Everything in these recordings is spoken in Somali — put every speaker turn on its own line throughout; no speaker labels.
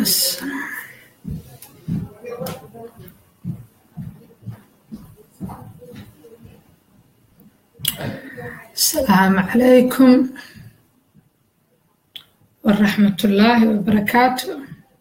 Yes. السلام عليكم ورحمة الله وبركاته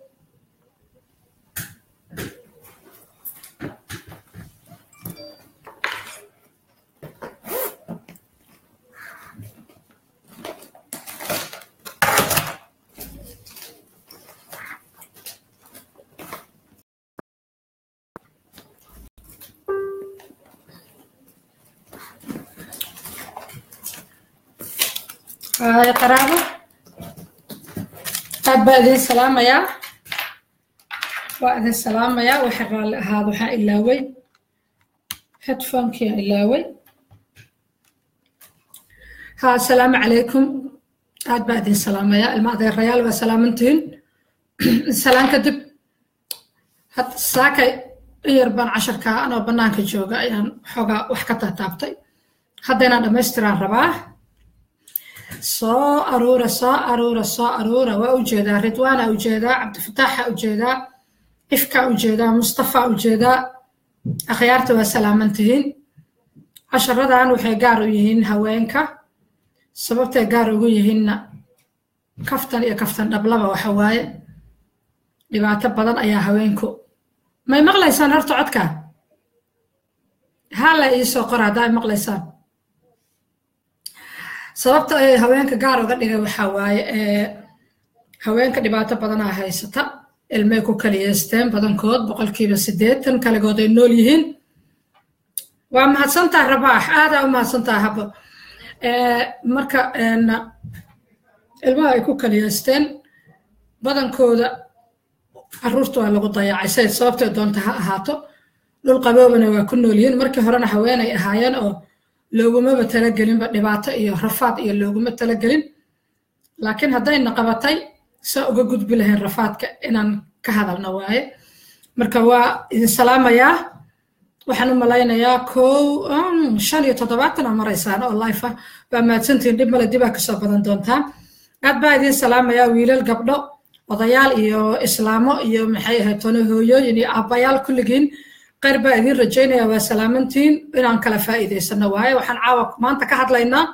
آه يا قرابة aad baa idin salaamayaa waa idin salaamayaa waxa raalli ahaad waxaa ilaaway headphonkia ilaaway ha asalaamu calaykum aad baa idin salaamayaa ilma adeerayaal waa salaamantihiin salaan kadib had saakay in yar baan casharkaa anoo bannaanka jooga ayaan xoogaa wax ka taataabtay hadda inaan dhammaystiraan rabaa soo aruura soo aruura soo aruura waa ujeedaa ridwaana ujeedaa cabdifataaxa ujeedaa ifka ujeedaa mustafa ujeedaa akhyaarta waa salaamantihiin casharadan waxay gaar u yihiin haweenka sababtay gaar ugu yihiinna kaftan iyo kaftan dhablaba waxa waaye dhibaato badan ayaa haweenku may maqlaysaan horta codka hala iisoo qora haddaa ay maqlaysaan sababta ay haweenka gaar uga dhigay waxaa waaye haweenka dhibaato badanaa haysata ilmay ku kaliyeysteen badankood boqolkiiba siddeetan kaligood ay nool yihiin waa mahadsantaha rabaax aadaa u mahadsantaha habo marka ilmaha ay ku kaliyeysteen badankooda caruurta waa lagu dayacay say sababtay doonta ha ahaato dhul qaboobana waa ku nool yihiin markii horena haweenay ahaayeen oo loogumaba talagelinba dhibaato iyo rafaad iyo looguma talagelin laakiin haddayna qabatay saa uga gudbi lahayn rafaadka inaan ka hadalna waaye marka waa idin salaamayaa waxaan u malaynayaa kow shan iyo toddobaatan aa maraysaan oo life ah baa mahadsantihiin dhib male dibaa kasoo badan doontaa aad baa idin salaamayaa wiilal gabdho odayaal iyo islaamo iyo maxay ahayd tono hooyooyin iyo aabbayaal kulligiin qayr baa idiin rajaynaya waa salaamantiin inaan kala faa'iidaysano waaye waxaan caawa maanta ka hadlaynaa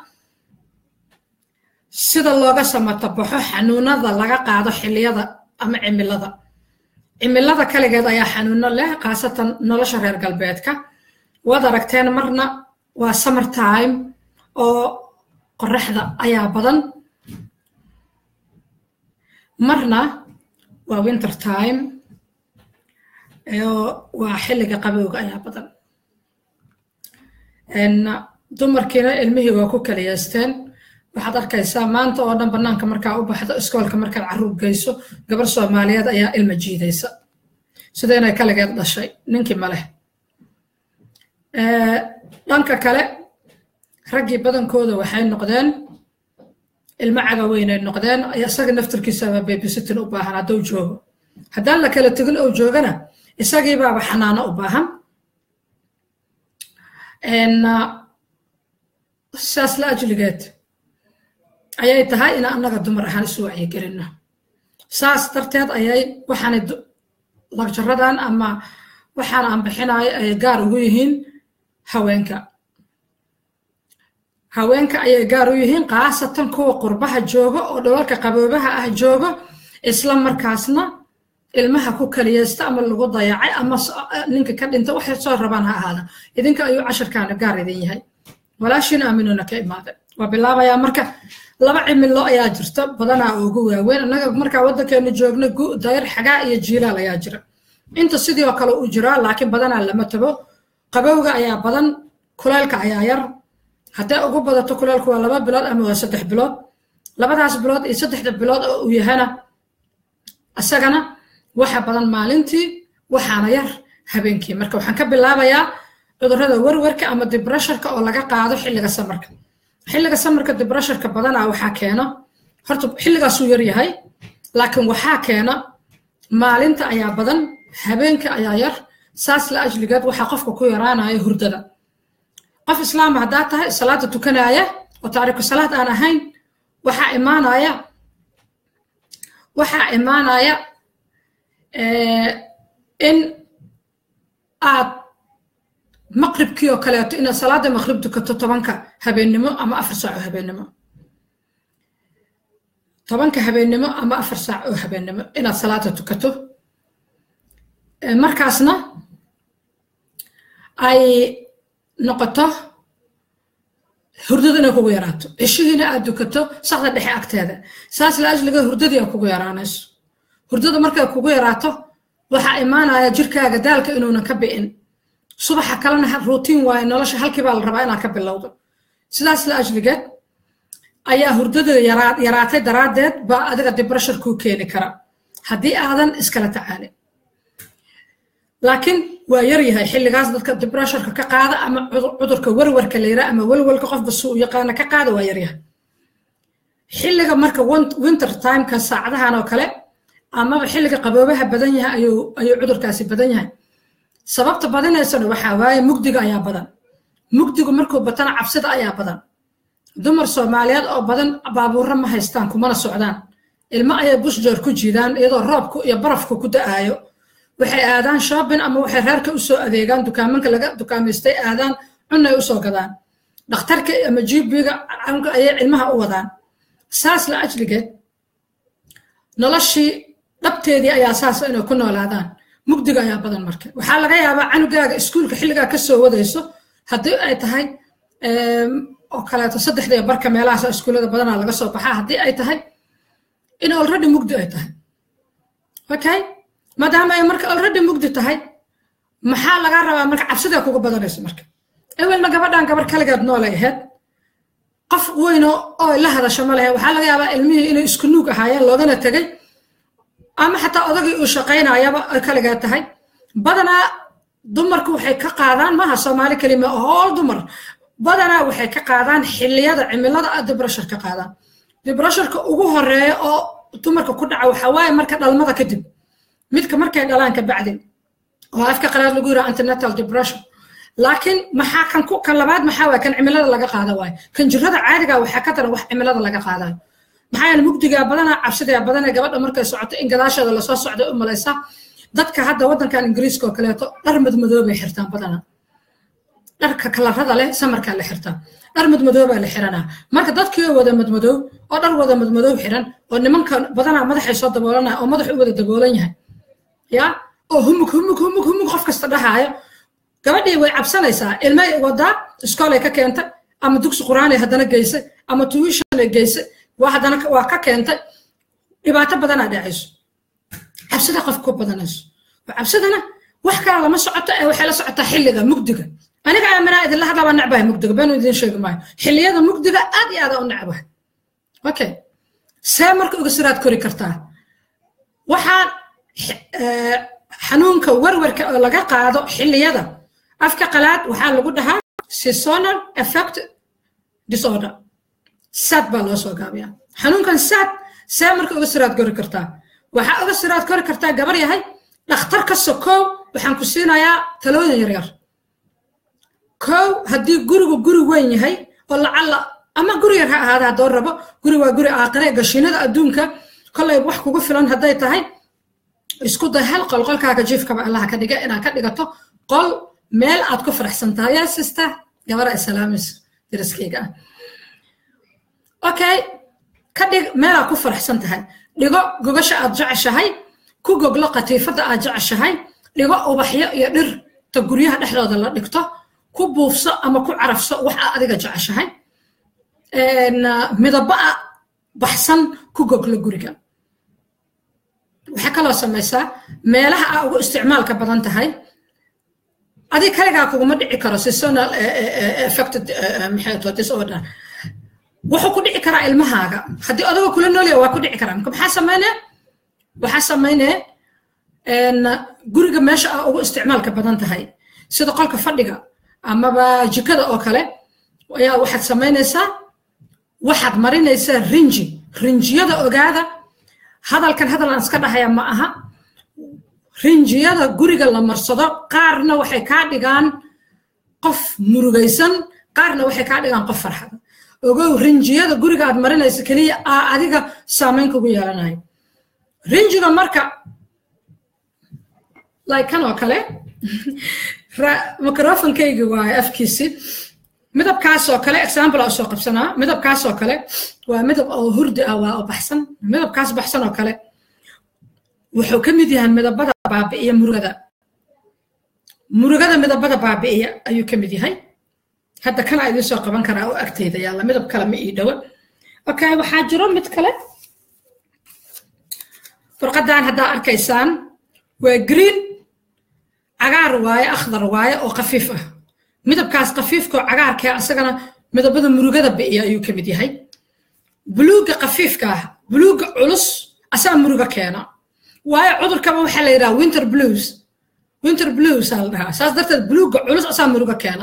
sida looga samatabaxo xanuunada laga qaado xilliyada ama cimilada cimilada kaligeed ayaa xanuuno leh khaasatan nolosha reer galbeedka waad aragteen marna waa summer time oo qoraxda ayaa badan marna waa winter time waa xilliga qabowga ayaa badan dumarkiina ilmihii waa ku kaliyeysteen waxaad arkaysaa maanta oo dhan bannaanka markaa u baxdo iskoolka markaad carruur geyso gabar soomaaliyeed ayaa ilma jiidaysa sida inay kaligeed dhashay ninkii maleh dhanka kale raggii badankooda waxay noqdeen ilmo cagaweynay noqdeen isaga naftarkiisaba babysittin u baahan hadduu joogo haddaan la kala tegin ou joogana isagii baaba xanaano u baahan saas la ajligeed ayay tahay in annaga dumar ahaan isu wacyigelinno saas darteed ayay waxaanay lagjaradan ama waxaan aan bixinayo ay gaar ugu yihiin haweenka haweenka ayay gaar u yihiin khaasatan kuwa qurbaha jooga oo dholalka qaboobaha ah jooga isla markaasna ilmaha ku kaliyeysta ama lagu dayacay ama ninka ka dhinta waxay soo rabaan ha ahaada idinka ayuu casharkaana gaar idin yahay walaashiin aaminuna ka imaada waa bilaabayaa marka laba cimilo ayaa jirta badanaa ugu waaweyn annaga markaa waddankeenu joogno dayr xagaa iyo jiilaal ayaa jira inta sidii oo kale u jiraa laakiin badanaa lama tago qabowga ayaa badan kuleylka ayaa yar hadday ugu badato kuleylku waa laba bilood ama waa saddex bilood labadaas bilood iyo saddexda bilood oo uu yahana isagana waxa badan maalintii waxaana yar habeenkii marka waxaan ka bilaabayaa cudurrada werwerka ama dibresharka oo laga qaado xilliga samarka xilliga samarka dibresharka badanaa waxaa keena horta xilligaasuu yar yahay laakiin waxaa keena maalinta ayaa badan habeenka ayaa yar saas la ajligeed waxaa qofka ku yaraanaya hurdada qof islaama haddaa tahay salaada tukanaya oo taariku salaad aan ahayn waxaa imaanaya waxaa imaanaya in aad maqribkii oo kaleeto inaad salaada maqrib tukato tobanka habeennimo ama afar saac oo habeennimo tobanka habeennimo ama afar saac oo habeennimo inaad salaada tukato markaasna ay noqoto hurdadu inay kugu yaraato cishihiina aad dukato saxda dhexe agteeda saas la ajliga hurdadii ay kugu yaraanayso hurdada markay kugu yaraato waxaa imaanaya jirkaaga daalka inuunan ka bi'in subaxa kalena ruutiin waaye nolosha halkii baa la rabaa inaad ka bilowdo sidaas la ajligeed ayaa hurdada yaraatay daraaddeed baa adiga dibrashar kuu keeni kara haddii aadan iskala tacaalin laakiin waa yar yahay xilligaas dadka dibrasharka ka qaada ama cudurka warwarka la yira ama welwelka qofba suu yaqaana ka qaada waa yaryahay xilliga marka winter timeka saacadahan oo kale amaba xilliga qaboobaha badan yahay ayuu ayuu cudurkaasi badan yahay sababta badinaysana waxaa waaye mugdiga ayaa badan mugdigu markuu batana cabsida ayaa badan dumar soomaaliyeed oo badan baabuurra ma haystaan kumana socdaan ilmo ayay bushjoor ku jiidaan iyadoo roobku iyo barafku ku da'aayo waxay aadaan shopping ama waxay reerka usoo adeegaan dukaamanka laga dukaamaystay aadaan cunay usoo gadaan dhakhtarka ama gbiga ayay cilmaha u wadaan saas la ajligeed noloshii dhabteedii ayaa saas inay ku noolaadaan mugdiga ayaa badan marka waxaa laga yaabaa canugaaga iskuulka xilligaa ka soo wadayso haddii ay tahay oo kaleeto saddexdii barka meelahaas iskuullada badanaa laga soo baxaa haddii ay tahay in already mugdi ay tahay okay maadaama ay marka already mugdi tahay maxaa lagaa rabaa marka cabsidaa kuga badanayso marka ewelna gabadhan gabar kaligeed noolay ahayd qof weyno oo la hadasho ma lehe waxaa laga yaabaa ilmihii inay isku nuug ahaayeen loogana tegay ama xataa odagii uu shaqaynayaba ay kaligeed tahay badanaa dumarku waxay ka qaadaan maaha soomaali kelima hool dumar badanaa waxay ka qaadaan xilliyada cimilada a dibrashar ka qaadaan dibrasharka ugu horeeya oo dumarka ku dhaca waxaa waaye marka dhalmada kadib midka markay dhalaan ka bacdin oo afka qalaad lagu yira antenatal depression laakiin maxaa kan ku kan labaad maxaa waay kan cimilada laga qaada waayo kan jirada caadiga waxaa ka daran wax cimilada laga qaadayo maxaa yeele mugdigaa badanaa cabsidaa badanaa gabadha markay socoto in gadaasheeda lasoo socda u malaysa dadka hadda waddankan ingiriiska oo kaleeto dhar madmadoobay xirtaan badanaa dharka kalarada leh samarkaa la xirtaa dhar madmadoobaa la xiranaa marka dadkii oo wada madmadoow oo dhar wada madmadoow xiran oo nimanka badanaa madaxay soo daboolanaya oo madax u wada daboolan yahay ya oo humug humug humug humug qof kasta dhahaayo gabadhii way cabsanaysaa ilmay wadaa iskoolay ka keentay ama dugsi qur'aanay haddana geysay ama tuwishanay geysay waa haddana waa ka keentay dhibaato badanaa dhacayso cabsida qof ku badanayso cabsidana wax kale lama socoto ee waxay la socotaa xilliga mugdiga aniga aaminaa idinla hadlabaa necbahay mugdiga beenu idin sheegi maayo xilliyada mugdiga aad iyo aada u necbahay okay see marka uga siraad kori kartaa waxaan xanuunka warwarka oo laga qaado xilliyada afka qalaad waxaa lagu dhahaa seasonal effect disorder sad baa loo soo gaabiyaa xanuunkan sad see marka uga siraad kori kartaa waxaa uga siraad kori kartaa gabar yahay dhakhtar ka sokow waxaan ku siinayaa talooyin yaryar kow haddii gurigu guri weyn yahay oo lacalla ama guri yar ha ahaada haddoo rabo guri waa guri aaqire gashiinada adduunka kollay wax kugu filan hadday tahay isku day hal qol qolkaaga jiifkaba allaha ka dhiga inaad ka dhigato qol meel aad ku faraxsan tahay yaa sista gabara islaamis daraskayga ah okay ka dhig meelaad ku faraxsan tahay dhigo gogasha aad jeceshahay ku goglo qatiifadda aad jeceshahay dhigo ubaxyo iyo dhirta guryaha dhexdooda la dhigto ku buufso ama ku carafso wax aad adiga jeceshahay midaba baxsan ku goglo guriga waxaa kaloo samaysaa meelaha aa ugu isticmaalka badan tahay adig kaligaa kuguma dhici karo seasonal affected maxay disorder wuxuu ku dhici karaa ilmahaaga haddii odagoo kula noolya waa ku dhici karaa marka maxaa sameynee waxaa sameynee guriga meesha aa ugu isticmaalka badan tahay sida qolka fadhiga amaba jikada oo kale ayaa waxaad samaynaysaa waxaad marinaysaa rinji rinjiyada ogaada hadalkan hadal aan iska dhahaya ma aha rinjiyada guriga la marsado qaarna waxay kaa dhigaan qof murugaysan qaarna waxay kaa dhigaan qof farxada ogow rinjiyada guriga aad marinaysa keliya aa adiga saamayn kugu yeelanayo rinjiga marka like kan oo kale microfonkaygi waaye afkiisi midabkaas oo kale example aa soo qabsanaa midabkaas oo kale waa midab oo hurdi ah waa oo baxsan midabkaas baxsan oo kale wuxuu ka mid yahay midabada baabi'iya murugada murugada midabada baabi'iya ayuu ka mid yahay hadda kana idiin soo qaban karaa oo agteyda yaalla midab kale ma ii dhowo okay waxaa jiro mid kale furqadan haddaa arkaysaan waa green cagaar waaye akhdar waaye oo khafiif ah midabkaas khafiifkoo cagaarkaa asagana midabada murugada bi'iya ayuu ka mid yahay buluugga khafiifka ah buluugga culus asaa muruga keena waayo cudurkaba waxaa la yidhaha winter blues winter blues aa la dhahaa saas darteed buluugga culus asaa muruga keena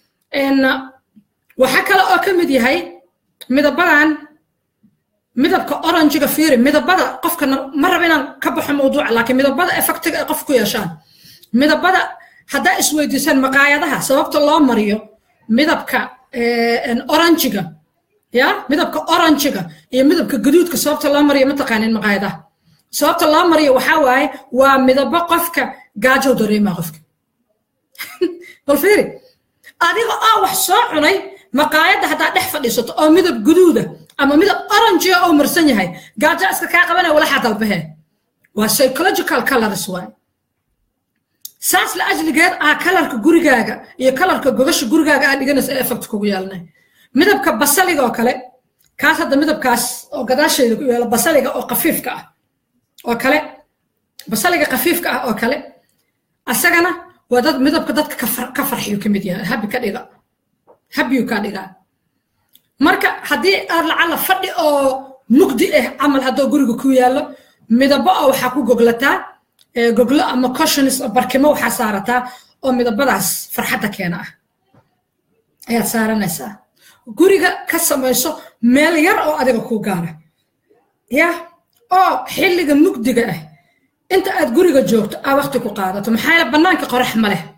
waxaa kale oo ka mid yahay midabadan midabka oranjiga fiiri midabada qofka ma raba inaan ka baxo mawduuca laakiin midabada effectiga ay qof ku yeeshaan midabada haddaa isweydiisaan maqaayadaha sababta loo mariyo midabka oranjiga ya midabka oranjiga iyo midabka gaduudka sababta loo mariyo mataqaanin maqaayadaha sababta loo mariyo waxaa waaye waa midabo qofka gaajow dareemaa qofka bal fiiri adiga oo wax soo cunay maqaayadda haddaa dhex fadhiisato oo midab guduuda ama midab oranjiga oo marsan yahay gaajo iska kaa qabanaya walaxaa dalbahee waa psychological colors waay saas la ajligeed ah kalarka gurigaaga iyo kalarka gogasha gurigaaga aa dhiganaysa ee effect kugu yeelanay midabka basaliga oo kale kaas hadda midabkaas oo gadaashayda ku yaala basaliga oo khafiifka ah oo kale basaliga khafiifka ah oo kale asagana waa dad midabka dadka ka farxiyu ka mid yahay habi ka dhiga habiyu kaa dhigaa marka haddii aad lacala fadhi oo mugdi ah camal haddoo guriga ku yaallo midabo oo waxaa ku goglataa goglo ama coshonis barkimo waxaa saarataa oo midabadaas farxadda keena ah ayaad saaranaysaa guriga ka samayso meel yar oo adiga kuu gaara ya oo xilliga mugdiga ah inta aad guriga joogto aa waqti ku qaadato maxaa yeele bannaanka qorax ma leh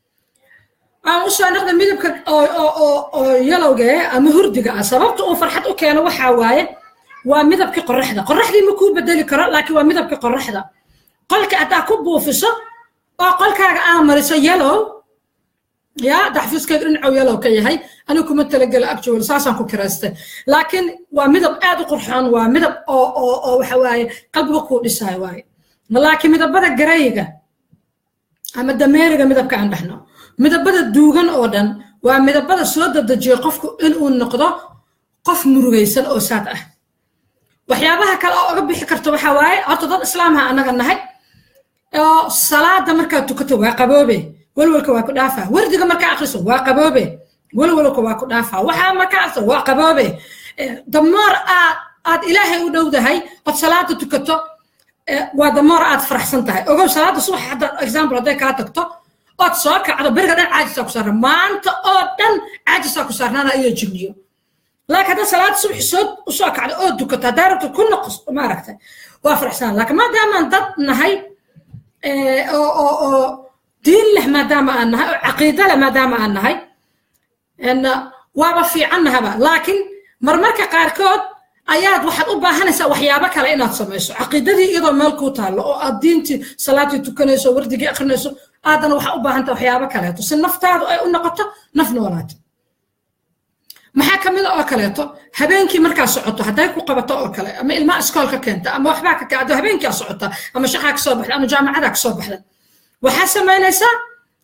aan u soo naqda midabka oo yalowga ama hurdiga ah sababta uu farxad u keeno waxaa waaye waa midabkii qoraxda qoraxdii ma kuu bedeli karo laakiin waa midabkii qoraxda qolka haddaa ku buufiso oo qolkaaga aa mariso yellow ya daxfiiskayga dhinacow yellow ka yahay anigu kuma talagela actual saasaan ku kiraystay laakiin waa midab aad u qurxoon waa midab oo oo oo waxa waaye qalbiga kuu dhisayo waaye laakiin midabada garayga ama dameeriga midabka aan dhahno midabada duugan oo dhan waa midabada soo dadejiyo qofku inuu noqdo qof murugaysan oo saad ah waxyaabaha kale oo oga bixi karto waxaa waaye horta dad islaamha annaga nahay oo salaada markaad tukato waa qaboobe walwalka waa ku dhaafaa wardiga markaa akhriso waa qaboobe walwalka waa ku dhaafaa waxaa markaa akhriso waa qaboobe damoor aad aad ilaahay u dhowdahay ood salaada tukato waa damoor aad faraxsan tahay ogow salaada subax hadda example hadday kaa tagto ood soo kacdo beriga dhan caajisaa ku saarnaa maanta oo dhan caajisaa ku saarnaana iyo jinniyo laakiin hadda salaada subax soo usoo kacdo oo dukato haddaa rabto ku noqos maaragtay waa faraxsan laakiin maadaamaan dad nahay oo oo oo diin leh maadaama aan nahay oo caqiido leh maadaama aan nahay waaba fiican nahaba laakiin marmarka qaarkood ayaad waxaad u baahanaysaa waxyaabo kale inaad samayso caqiidadii iyadoo meel kuu taallo oo aad diintii salaadii tukanayso wardigii akrinayso aadana waxaa u baahanta waxyaabo kaleeto si naftaadu ay u noqoto naf noolaato maxaa ka mida oo kaleeto habeenkii markaa socoto hadday ku qabato oo kale ama ilmaha iskoolka keenta ama waxbaa ka kacdo habeenkaa socota ama shaqaa kasoo baxda ama jaamacadaa kasoo baxda waxaa samaynaysaa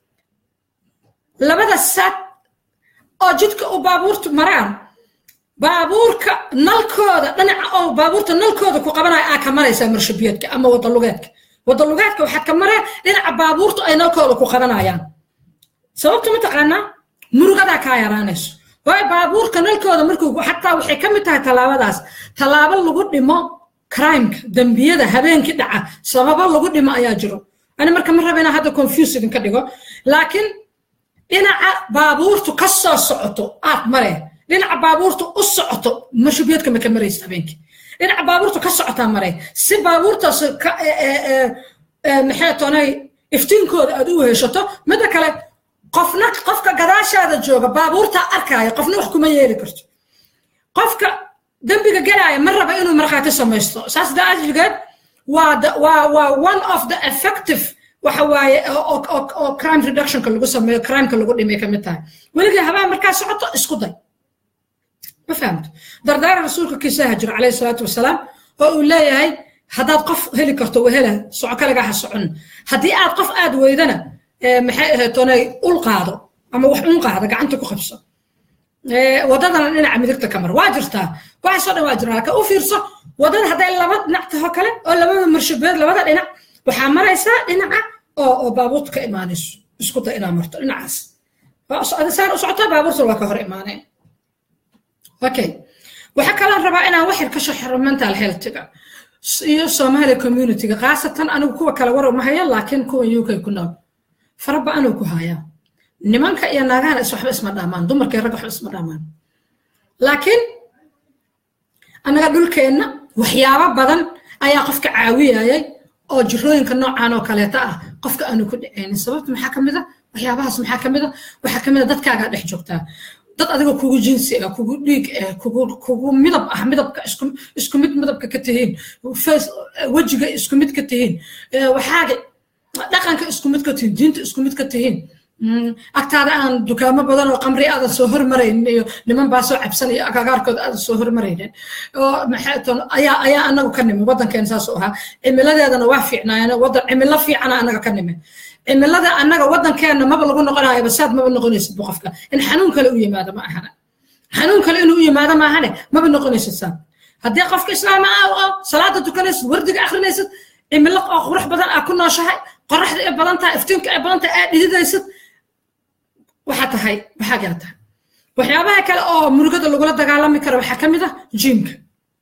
labada saad oo jidka u baabuurtu maraan baabuurka nalkooda dhinaca oo baabuurta nalkooda ku qabanaya aa ka maraysaa marshabiyeedka ama wadalugeedka wadalugeedka waxaad ka maree dhinaca baabuurtu ay nalkooda ku qabanayaan sababta mataqaanaa murugadaa kaa yaraanayso waayo baabuurka nalkooda markuu xataa waxay ka mid tahay tallaabadaas tallaabo lagu dhimo crimeka dembiyada habeenkii dhaca sababo lagu dhimo ayaa jiro ani marka ma raba inaan hadda confuse idinka dhigo laakiin dhinaca baabuurtu ka soo socoto aad maree dhinaca baabuurtu u socoto mashubiyeedka ma ka maraysa habeenkii dhinaca baabuurtu ka socotaa maree si baabuurtaas maxay toonay iftiinkooda aad u heshato midda kale qofna qofka gadaashaada jooga baabuurtaa arkaaya qofna wax kuma yeeli karto qofka dembiga galaaya ma raba inuu markhaati samaysto saas daajligeed waa waa waa one of the effective waxa waaye oo crime reductionka lagu sameeyo crimeka lagu dhimay ka mid tahay weligii habaa markaa socoto isku day ma fahamto dardaara rasuulka kiisaha jiro calayhi salaatu wasalaam oo uu leeyahay haddaad qof heli karto wehela soco kaligaa ha socon haddii aad qof aad weydana maxay ahayd tonay ul qaado ama wax un qaado gacanta ku qabso wadadana dhinaca midigta ka mar waa jirtaa waxaasoo dhan waa jiraa laakiin u fiirso wadada hadday laba dhinac taho kale oo labada marshabeed labada dhinac waxaa maraysaa dhinaca oo oo baabuurta ka imaanayso isku day inaad marto dhinacaas saan u socotaa baabuurta waa ka hor imaaneen okay waxaa kaloo rabaa inaan wax yar ka shaxiro mental healthga iyo Somali community-ga khaasatan anigu kuwa kale war uma haya laakiin kuwa UK ku nool faraba anigu ku haya nimanka iyo naagaha is waxba isma dhaamaan dumarka iyo ragga waxba isma dhaamaan laakiin annaga dhulkeenna waxyaabo badan ayaa qofka caawiyayay oo jirooyinka noocan oo kaleeta ah qofka aanu ku dhicaynin sababta maxaa ka mid a waxyaabahaas maxaa ka mid a waxaa ka mid a dadkaagaa dhex joogtaa dad adiga kugu jinsi ah kugu dhiig ah kugu kugu midab ah midabka isku isku mid midabka ka tihiin face wejiga isku mid ka tihiin waxaaga dhaqanka isku mid ka tihiin diinta isku mid ka tihiin agtaada aan dukaamo badan oo qamri aadan soo hormaraynin iyo niman baa soo cabsanaya agagaarkooda aadan soo hormaraynin oo maxay ayaa ayaa anagu ka nimi waddankeena saas u ahaa cimiladeedana waa fiicnaayeen waddan cimilo fiicana anaga ka nimi cimilada annaga waddankeena maba lagu noqonayo basaad maba noqonaysid bu qofka in xanuun kale u yimaado ma ahana xanuun kale inuu u yimaado ma ahane maba noqonaysid saad haddii qofka islaama ah oo salaada tukanaysid wardiga akrinaysid cimilo oo qurux badan aa ku nooshahay qoraxda ay badan tahay iftiinka ay badan tahay aad dhididaysid waxaa tahay waxaa gaa tahay waxyaabaha kale oo murugada lagula dagaalami karo waxaa ka mid ah jiimka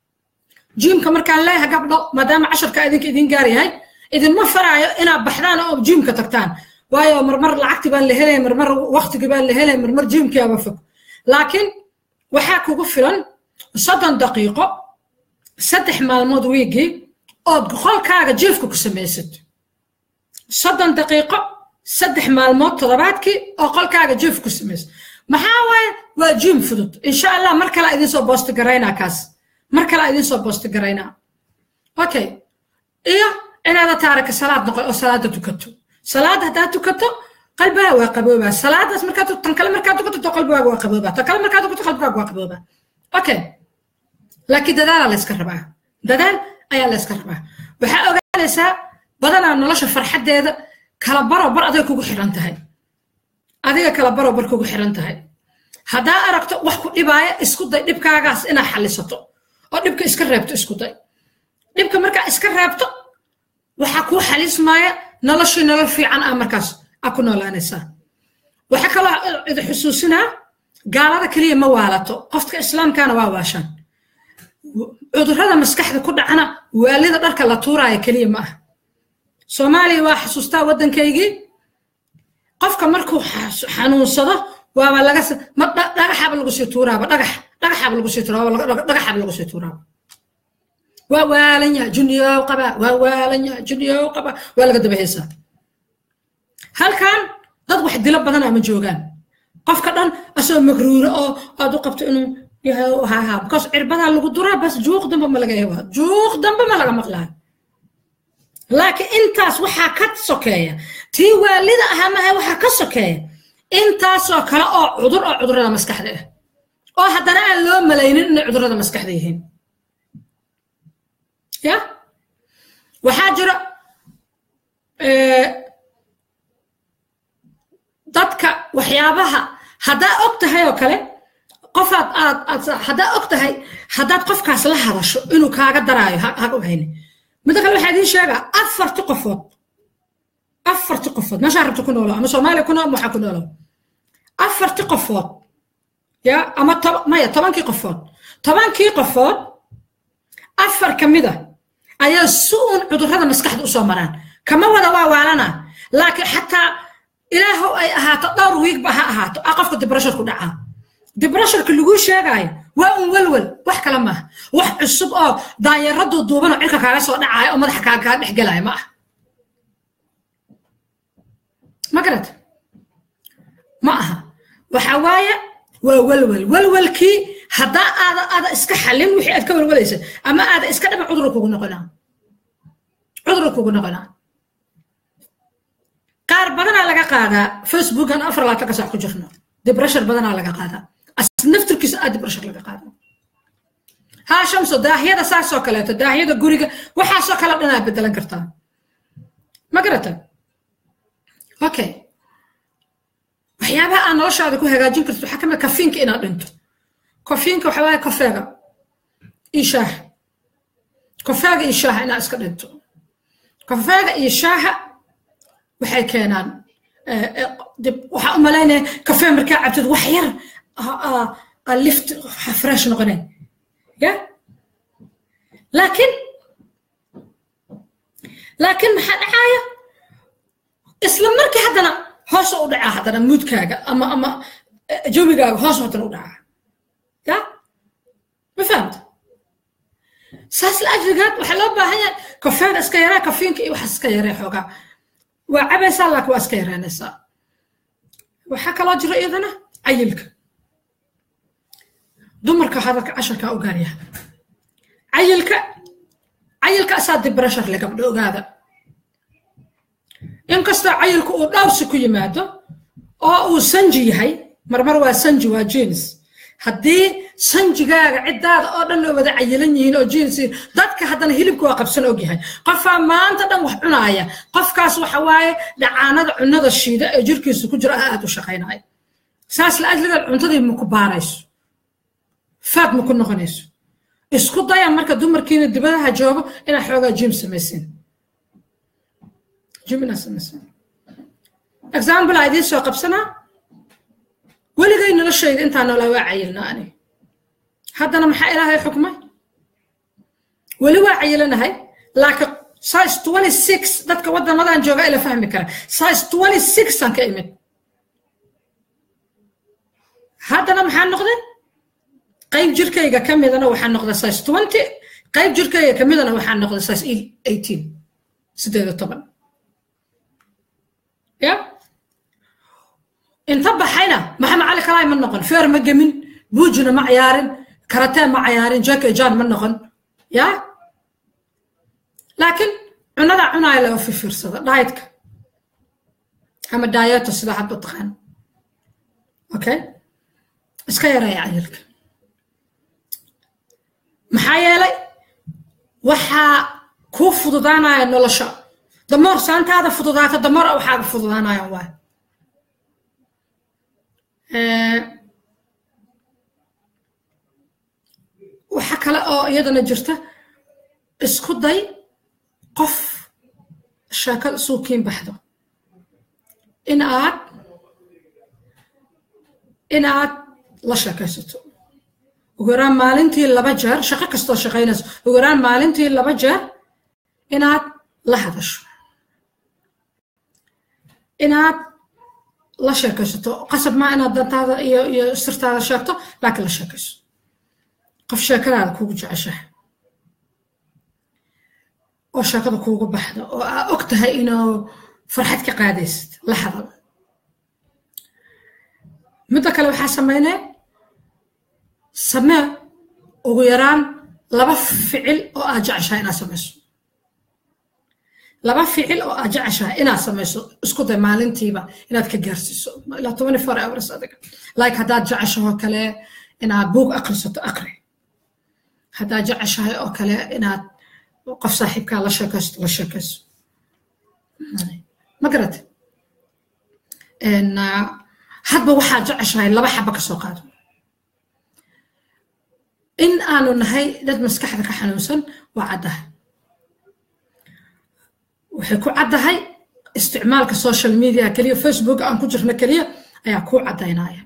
jiimka markaan leeyahay gabdho maadaama casharka idinka idin gaar yahay idinma faraayo inaad baxdaan oo jiimka tagtaan waayo marmar lacagti baan la helaya marmar waqtigi baan la helaya marmar jiimkiaba fog laakiin waxaa kugu filan soddon daqiiqo saddex maalmood wiigii ood qolkaaga jiifka ku samaysid soddon daqiiqo saddex maalmood toddobaadkii oo qolkaaga jiif ku samaysid maxaa waaye waa jiim fudud insha allah mar kale idin soo boosti garaynaa kaas mar kale idin soo boosti garaynaa okay iyo inaada taarika salaad noqon oo salaada tukato salaad haddaad tukato qalbigaa waa qaboobaa salaadaas markaad tan kale markaad tukato qalbigaaga waa qaboobaa tan kale markaad tukato qalbigaaga waa qaboobaa okay laakiin dadaalaa layska rabaa dadaal ayaa layska rabaa waxaa ogaanaysaa badanaa nolosha farxaddeeda kala baro bar adiga kugu xiran tahay adiga kala baro bar kugu xiran tahay haddaa aragto wax ku dhibaaya isku day dhibkaagaas inaad xallisato oo dhibka iska reebto isku day dhibka markaa iska reebto waxaa kuu xalismaaya noloshii nolol fiican ah markaas aa ku noolaanaysaa waxaa kaloo idi xusuusinaa gaalada keliya ma waalato qofka islaamkana waa waashaan cudurrada maskaxda ku dhacana waalida dharka la tuuraayo keliya ma ah soomaaliya waa xasuustaa waddankaygii qofka markuu xanuunsado waaba laga dhagaxaaba lagu sii tuuraaba dhagax dhagaxaaba lagu sii tuuraaba dhagaxaaba lagu sii tuuraaba waa waalan yaha juniyow qaba waa waalan yaha juniyow qaba waa laga daba heesaa halkan dad wax dilo badan ama joogaan qofka dhan asoo magruuro oo aad u qabto inuu yahay haha because cirbadaa lagu duraa bas juuq dambe ma laga hewaa juuq dambe ma laga maqlaayo laakiin intaas waxaa ka sokeeya tii waalida ahaa maha waxaa ka sokeeya intaasoo kale oo cudur oo cudurrada maskaxda ah oo haddana aan loo malaynin inay cudurrada maskaxda yihiin ya waxaa jira dadka waxyaabaha haddaa og tahay oo kale qofaad aad aad haddaa og tahay haddaad qofkaas la hadasho inuu kaaga daraayo ha ogayne midda kale waxaa idiin sheegaa afarti qofood afarti qofood meeshaa rabta ku noolo ama soomaaliya ku nool waxaa ku noolo afarti qofood ya ama maya tobankii qofood tobankii qofood afar ka mid a ayaa si uun cudurrada maskaxda usoo maraan kama wada waa waalana laakiin xataa ilaahow ay ahaato dhowr wiigba ha ahaato a qofka dibrashar ku dhacaa dibrasharka laguu sheegaayo waa un welwel wax kale maaha wax cusub oo daanyaradu duuban oo cirka kaaga soo dhacaayo oo madaxa kaa kaa dhex gelaayo ma ah ma garata ma aha waxa waaye waa welwel welwelkii haddaa aada aada iska xallin wixii aad ka welwelaysa ama aada iska dhaba cudurka kugu noqonaa cudurka kugu noqonaa qaar badanaa laga qaadaa facebookan afar laatan ka sac ku jirno debreshar badanaa laga qaadaa naftirkiisa aa debreshar laga qaadaa haa shamso daahyada saasoo kaleeto daahyada guriga waxaasoo kale dhanaa bedelan kartaa ma garata okay waxyaabaha aad noloshaada ku hagaajin karto waxaa kamid kafiinka inaad dhinto kafiinka waxa waaye kofeega iyo shaaha kofeega iyo shaaha inaad iska dhinto kofeega iyo shaaha waxay keenaan dib waxaa u malaynaya kafee markaa cabtid wax yar lift fresh noqoneen ya laakiin laakiin maxaa dhacaaya isla markii haddana hoos u dhacaa haddana muudkaaga ama ama jawigaaga hoos haddana u dhacaa ya ma fahamta saas la ajrigaad waxaa loo baahan yahay kafeega iska yaraa kafiinka iyo waxaas iska yaree xoogaa waa cabaysaa laakiin waa iska yaraanaysaa waxaa kaloo jira iyadana cayilka dumarka hadalka casharkaa u gaaryaha cayilka cayilka asaa dibrashar le gabdho ogaada inkastoo cayilku uu dhawsi ku yimaado oo uu sanji yahay marmar waa sanji waa jeans haddii sanjigaaga ciddaada oo dhan wada cayilan yihiin oo jeans dadka haddana hilibka waa qabsan ogyahay qofaa maanta dhan wax cunaaya qofkaas waxa waaye dhacaanada cunada shiida ee jirkiisa ku jira aad u shaqaynaya saas la ajligeed cuntadii maku baarayso faad maku noqonayso isku daya marka dumarkiina dibadaha joogo inaad xoogaa jim samaysin jim inaad samaysin example aa idiin soo qabsanaa weligay noloshayda intaa noolaa waa cayilna ani haddana maxaa ilaahay xukmay weli waa cayilanahay laakiin size twenty six dadka waddamadan jooga ila fahmi kara size twenty six aan ka imid haddana maxaa noqday qayb jirkayga ka midana waxaa noqda size twenty qayb jirkayga ka midana waxaa noqda size eighteen sideed toban ya inta baxayna maxamed cali kalaay ma noqon feer ma gemin buujina ma ciyaarin karatee ma ciyaarin jackie jan ma noqon ya laakiin cunada cunaaya laga fifiirsada daayetka ama daayeto sida hadba taqaan okay iska yareeya cayilka maxaa yeelay waxaa kuu fududaanaya nolosha damoor saantaada fududaata damoor waxaaga fududaanayaan waay waxa kale oo iyadana jirta isku day qof sheekada suukiin baxdo in aad in aad la sheekaysato ugu yaraan maalintii laba jeer shaqo kastoo shaqaynayso ugu yaraan maalintii laba jeer inaad la hadasho inaad la sheekaysato qasab maa inaad dantaada iyo iyo sirtaada sheegto laakiin la sheekayso qof sheekadaada kuugu jeceshahay oo sheekada kuugu baxdo oo aa og tahay inuu farxad ka qaadaysid la hadal midda kale waxaa sameynee samee ugu yaraan laba ficil oo aad jeceshahay inaad samayso laba ficil oo aad jeceshahay inaad samayso isku day maalintiiba inaad ka gaarsiiso ilaa tobani four hours adiga like haddaad jeceshahoo kale inaad buug akrisato akri haddaad jeceshahay oo kale inaad qof saaxiibkaa la sheekaysto la sheekayso ma garate hadba waxaad jeceshahay laba xaba ka soo qaado in aanu nahay dad maskaxda ka xanuunsan waa caddahay waxay ku caddahay isticmaalka social media keliya facebook aan ku jirno keliya ayaa kuu caddaynaya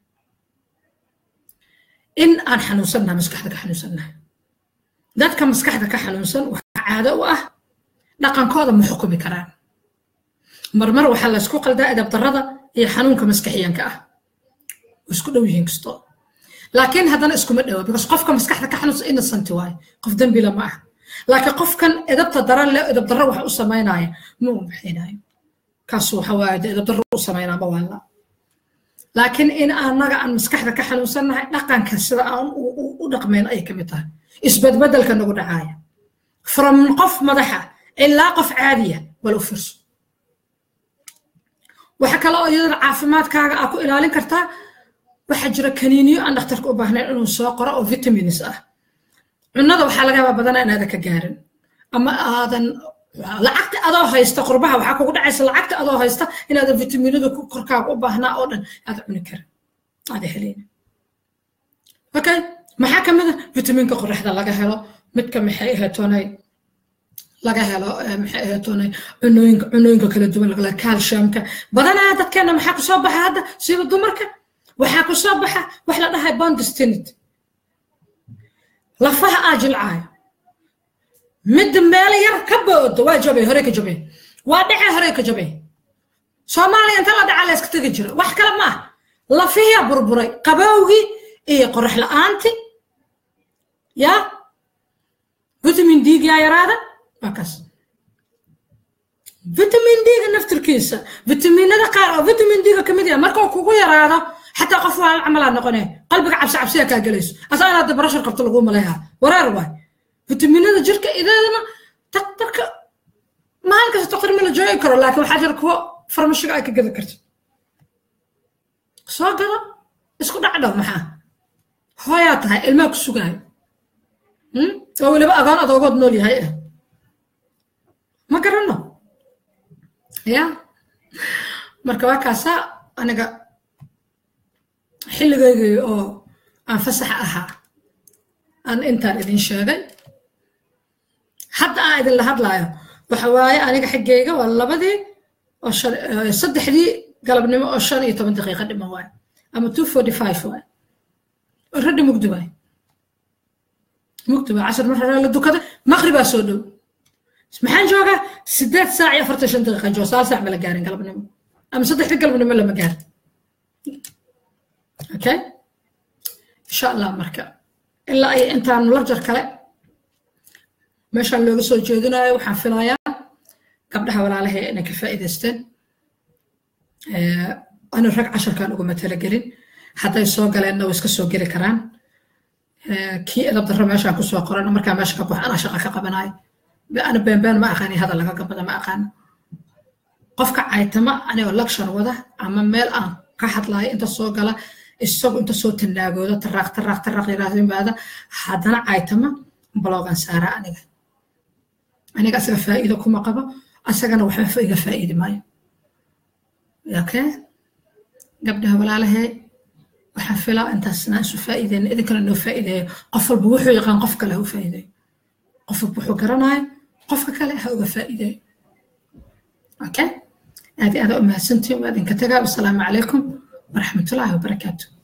in aan xanuunsannahay maskaxda ka xanuunsannahay dadka maskaxda ka xanuunsan waxaa caado u ah dhaqankooda ma xukumi karaan marmar waxaa la isku qaldaa edab darrada iyo xanuunka maskaxiyanka ah isku dhow yihiin kasto laakiin haddana iskuma dhowa because qofka maskaxda ka xanuunsan innocent waaye qof dembila ma ah laakiin qofkan edabta daran leh edab darro wax u samaynaya ma u bixinayo kaas waxa waaye de edab darro u samaynaa ma waala laakiin in anaga aan maskaxda ka xanuunsannahay dhaqanka sida aan u dhaqmayn ayay kamid tahay isbedbedelka nagu dhacaaya from qof madaxa ilaa qof caadiya wal u fiirso waxa kale oo iyadana caafimaadkaaga aa ku ilaalin kartaa waxaa jira kaniiniyo aan dhakhtarka u baahnayn inuu soo qoro oo vitamins ah cunada waxaa laga yaabaa badanaa inaadan ka gaarin ama aadan lacagta adoo haysta qurbaha waxaa kugu dhacaysa lacagta adoo haysta inaadan vitaminada korkaaga u baahnaa oo dhan aada cuni karin aada heleyna okay maxaa ka mid a vitaminka qoraxda laga helo midka maxay ahaytoonay laga helo maxay ahaytoonay cunooyinka cunooyinka kala duwan laga calciumka badanaa dadkeena maxaa kusoo baxa hadda siba dumarka waxaa kusoo baxa wax la dhahay bondestinit lafaha aa jilcaayo midda meel yar ka boodo waa jabay hore ka jabay waa dhece hore ka jabay soomaaliya inta la dhaca la iska tegi jira wax kale ma ah lafihiyaa burburay qabowgii iyo qorax la-aanti ya vitamin d yaa yaraada waa kaas vitamin d-ga naftirkiisa vitaminada qaar oo vitamin d-ga kamid yaha markuu kugu yaraado xataa qof waa camalaa noqone qalbiga cabsi cabsiya kaa gelayso asaa inaad barashar qabto lagu maleeha wareer waay vitaminada jirka ideedana daktarka maalin kasta taqri ma la joogi karo laakiin waxaa jira kuwo farmashiga ay ka gedi karto soo gado isku dhacdhow maxaa hooyaa tahay ilmaa ku sugaayo oo weliba agoon adoogood nool yahay ah ma garanno ya marka waa kaasaa aniga xilligaygii oo aan fasaxa ahaa aan intaan idin sheegay hadda aan idinla hadlaayo waxa waaye aniga xaggayga waa labadii oo saddexdii galabnimo oo shan iyo toban daqiiqa dhiman waaye ama two forty five waaye already mugdi waaye mugdi waaye casar mar hore la dukada maqribaa soo dhow maxaan joogaa sideed saac iyo afartan shan daqiiqa jooga sagaal saac ma la gaarin galabnimo ama saddexdii galabnimo lama gaarin okay insha allah marka ilaa ay intaan larjar kale meeshaan looga soo jeedinayo waxaan filayaa gabdhaha walaalahay inay ka faa'iidaysteen anu rag casharkan uguma talagelin hadday soo galeenna way iska soo geli karaan kii edab darro meeshaan kusoo qoran markaa meesha ka baxo anaa shaqa ka qabanayo ana beenbeen ma aqaani hadal laga gabada ma aqaano qofka caytama anigoo lecture wada ama meel aan ka hadlayo inta soo gala isagu inta soo tanaagooda taraaq taraaq taraaq yiraahdo yimaada haddana caytama blogan saara aniga aniga asaga faa'iido kuma qabo asagana waxba iga faa'iidi maayo okay gabdhaha walaalahee waxaan filaa intaasna isu faa'iideyna idinkana noo faa'iideeyo qof walba wuxuu yaqaan qof kale ha u faa'iideeyo qof walba wuxuu garanayo qofka kale ha uga faa'iideeyo okay aad iyo aad u mahadsantihin waa idinka tagaa wasalaamu calaykum waraxmatullaahi wabarakaatu